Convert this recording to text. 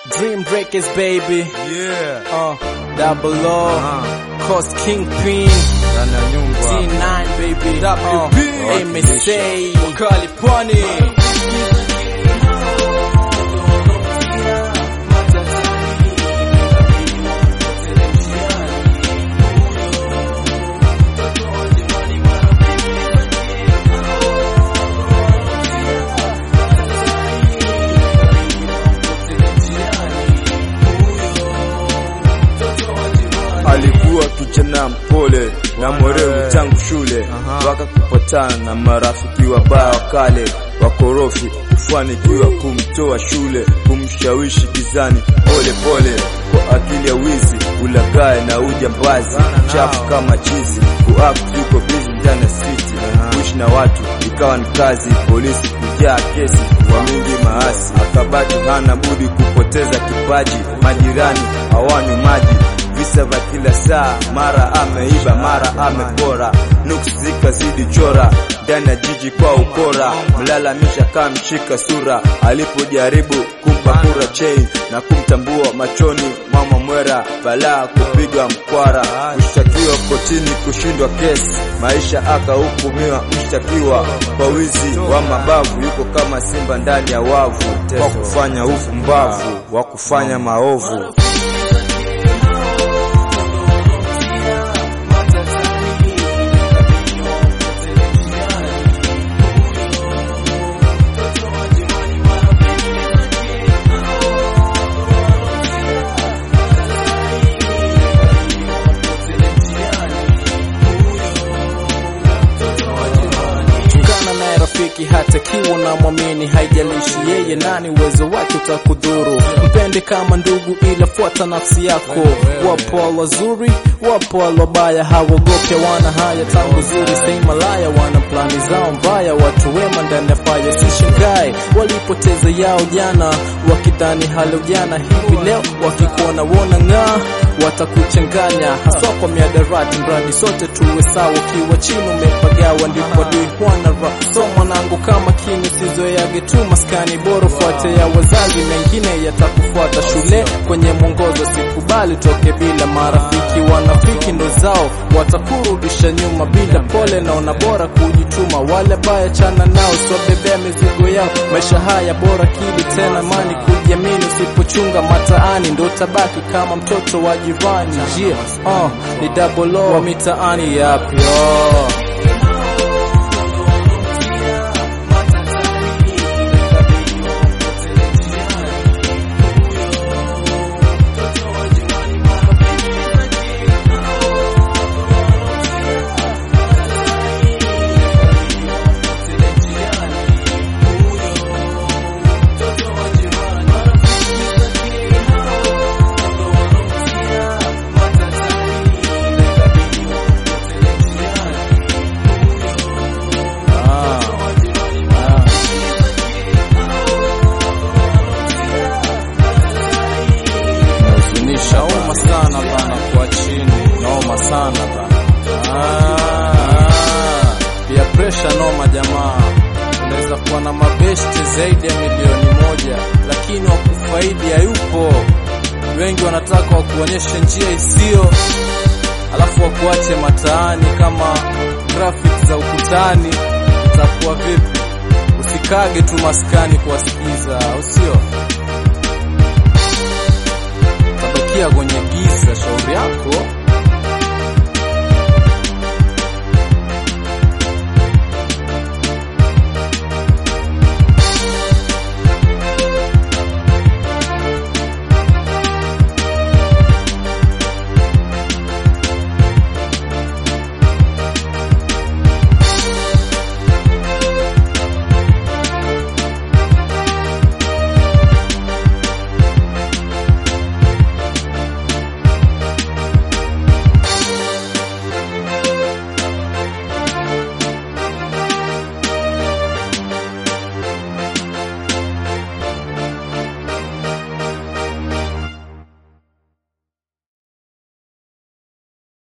Dream Breakers baby. Yeah. Uh, double O. Aha. Coast Kingpin. Ndani ya nyumba. T9 baby. WP. Uh, MSA. Wakali pwani. Alikuwa kijana mpole na mwerevu tangu shule mpaka kupatana na marafiki wabaya wa kale wakorofi, kufanikiwa kumtoa shule, kumshawishi gizani pole pole, kwa akili ya wizi, ulagae na ujambazi, chafu kama chizi, kuact yuko busy ndani ya city, kuishi na watu ikawa ni kazi, polisi kujaa kesi kwa mingi maasi, akabaki hana budi kupoteza kipaji, majirani hawanywi maji visa vya kila saa, mara ameiba, mara amepora, nuksi zikazidi chora ndani ya jiji kwa ukora, mlalamisha kama mshika sura, alipojaribu kumpa kura chain na kumtambua machoni mama mwera, balaa kupiga mkwara, kushtakiwa kotini, kushindwa kesi, maisha akahukumiwa mshtakiwa kwa wizi wa mabavu, yuko kama simba ndani ya wavu, kwa kufanya ufumbavu wa kufanya maovu. Chungana naye rafiki hata kiwa na mwamini, haijalishi yeye nani, uwezo wake utakudhuru. Mpende kama ndugu, ila fuata nafsi yako. Wapo wazuri, wapo wabaya, hawaogope, wana haya tangu zuri, stay malaya, wana plani zao mbaya, watu wema ndani ya faya. Usishangae walipoteza yao jana, wakidhani hali ujana, hivi leo wakikuona wona ng'aa watakuchanganya haswa kwa miadarati, mradi sote tuwe sawa. Ukiwa chini umepagawa, ndipo adui huana ra. So mwanangu, kama kini usizoeage tu maskani, bora fuate ya wazazi, mengine yatakufuata shule. Kwenye mwongozo sikubali toke bila marafiki, wanafiki ndo zao watakurudisha nyuma bila pole. Naona bora kujituma, wale baya chana nao, siwabebea mizigo yao. Maisha haya bora kili tena mani kujiamini, usipochunga mataani ndo tabaki kama mtoto wa jirani. Yeah, uh, ni double O wa mitaani yapi oh. Ah, ah. Nahuzunisha uma sana bana, kwa chini noma sana bana. Ah, ah. Pia pressure noma jamaa, unaweza kuwa na mabesti zaidi ya milioni moja, lakini wakufaidi hayupo. Wengi wanataka wakuonyeshe njia isiyo, alafu wakuache mataani kama graphics za ukutani. Itakuwa vipi? Usikage tu maskani kuwasikiza, au sio? Tabakia kwenye giza, shauri yako.